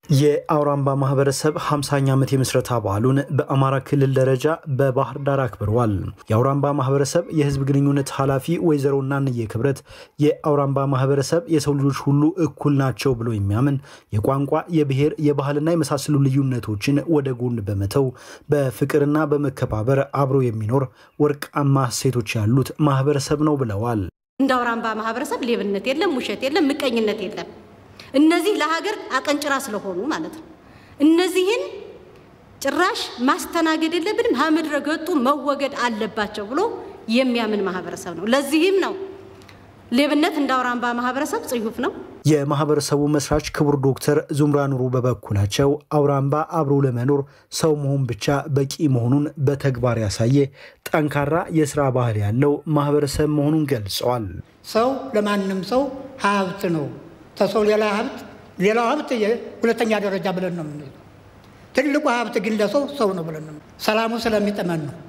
የአውራምባ ማህበረሰብ 50ኛ ዓመት የምስረታ በዓሉን በአማራ ክልል ደረጃ በባህር ዳር አክብረዋል። የአውራምባ ማህበረሰብ የህዝብ ግንኙነት ኃላፊ ወይዘሮ እናንዬ ክብረት የአውራምባ ማህበረሰብ የሰው ልጆች ሁሉ እኩል ናቸው ብሎ የሚያምን የቋንቋ፣ የብሔር፣ የባህልና የመሳሰሉ ልዩነቶችን ወደ ጎን በመተው በፍቅርና በመከባበር አብሮ የሚኖር ወርቃማ እሴቶች ያሉት ማህበረሰብ ነው ብለዋል። እንደ አውራምባ ማህበረሰብ ሌብነት የለም፣ ውሸት የለም፣ ምቀኝነት የለም። እነዚህ ለሀገር አቀንጭራ ስለሆኑ ማለት ነው። እነዚህን ጭራሽ ማስተናገድ የለብንም፣ ከምድረ ገጡ መወገድ አለባቸው ብሎ የሚያምን ማህበረሰብ ነው። ለዚህም ነው ሌብነት እንደ አውራምባ ማህበረሰብ ጽዩፍ ነው። የማህበረሰቡ መስራች ክቡር ዶክተር ዙምራ ኑሩ በበኩላቸው አውራምባ አብሮ ለመኖር ሰው መሆን ብቻ በቂ መሆኑን በተግባር ያሳየ ጠንካራ የስራ ባህል ያለው ማህበረሰብ መሆኑን ገልጸዋል። ሰው ለማንም ሰው ሀብት ነው። ከሰው ሌላ ሀብት ሌላው ሀብት ሁለተኛ ደረጃ ብለን ነው የምንለው። ትልቁ ሀብት ግን ለሰው ሰው ነው ብለን ነው። ሰላሙ ስለሚጥመን ነው።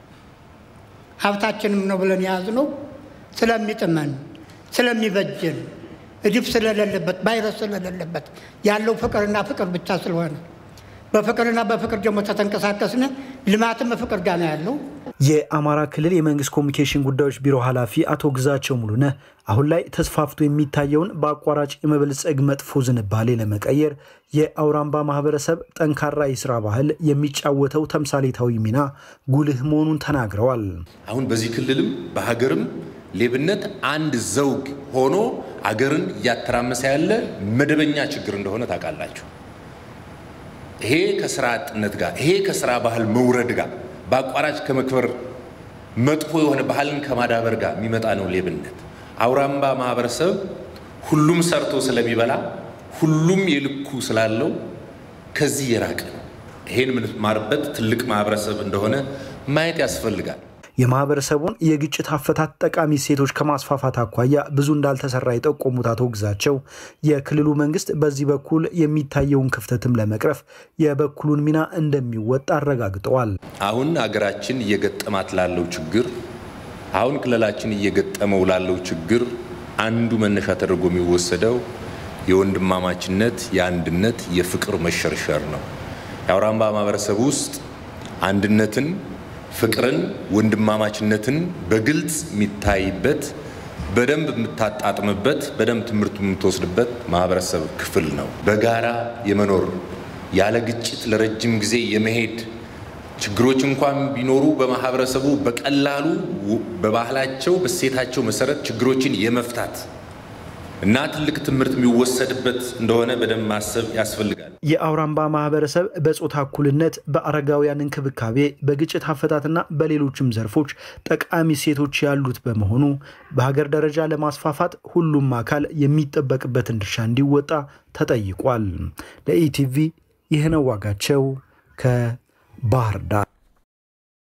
ሀብታችንም ነው ብለን የያዝነው ስለሚጥመን ስለሚበጀን እድፍ ስለሌለበት ቫይረስ ስለሌለበት ያለው ፍቅርና ፍቅር ብቻ ስለሆነ በፍቅርና በፍቅር ደግሞ ተተንቀሳቀስን ልማትም በፍቅር ጋር ነው ያለው። የአማራ ክልል የመንግስት ኮሚኒኬሽን ጉዳዮች ቢሮ ኃላፊ አቶ ግዛቸው ሙሉነህ አሁን ላይ ተስፋፍቶ የሚታየውን በአቋራጭ የመበልጸግ መጥፎ ዝንባሌ ለመቀየር የአውራምባ ማህበረሰብ ጠንካራ የስራ ባህል የሚጫወተው ተምሳሌታዊ ሚና ጉልህ መሆኑን ተናግረዋል። አሁን በዚህ ክልልም በሀገርም ሌብነት አንድ ዘውግ ሆኖ አገርን እያተራመሰ ያለ መደበኛ ችግር እንደሆነ ታውቃላችሁ። ይሄ ከስራ አጥነት ጋር ይሄ ከስራ ባህል መውረድ ጋር በአቋራጭ ከመክበር መጥፎ የሆነ ባህልን ከማዳበር ጋር የሚመጣ ነው ሌብነት። አውራምባ ማህበረሰብ ሁሉም ሰርቶ ስለሚበላ ሁሉም የልኩ ስላለው ከዚህ የራቀ ነው። ይሄን የምንማርበት ትልቅ ማህበረሰብ እንደሆነ ማየት ያስፈልጋል። የማህበረሰቡን የግጭት አፈታት ጠቃሚ እሴቶች ከማስፋፋት አኳያ ብዙ እንዳልተሰራ የጠቆሙት አቶ ግዛቸው የክልሉ መንግስት በዚህ በኩል የሚታየውን ክፍተትም ለመቅረፍ የበኩሉን ሚና እንደሚወጣ አረጋግጠዋል። አሁን አገራችን እየገጠማት ላለው ችግር አሁን ክልላችን እየገጠመው ላለው ችግር አንዱ መነሻ ተደርጎ የሚወሰደው የወንድማማችነት፣ የአንድነት፣ የፍቅር መሸርሸር ነው። የአውራምባ ማህበረሰብ ውስጥ አንድነትን ፍቅርን፣ ወንድማማችነትን በግልጽ የሚታይበት በደንብ የምታጣጥምበት በደንብ ትምህርት የምትወስድበት ማህበረሰብ ክፍል ነው። በጋራ የመኖር ያለ ግጭት ለረጅም ጊዜ የመሄድ ችግሮች እንኳን ቢኖሩ በማህበረሰቡ በቀላሉ በባህላቸው በሴታቸው መሰረት ችግሮችን የመፍታት እና ትልቅ ትምህርት የሚወሰድበት እንደሆነ በደንብ ማሰብ ያስፈልጋል። የአውራምባ ማህበረሰብ በጾታ እኩልነት፣ በአረጋውያን እንክብካቤ፣ በግጭት አፈታትና በሌሎችም ዘርፎች ጠቃሚ ሴቶች ያሉት በመሆኑ በሀገር ደረጃ ለማስፋፋት ሁሉም አካል የሚጠበቅበትን ድርሻ እንዲወጣ ተጠይቋል። ለኢቲቪ ይህነው ዋጋቸው ከባህር ዳር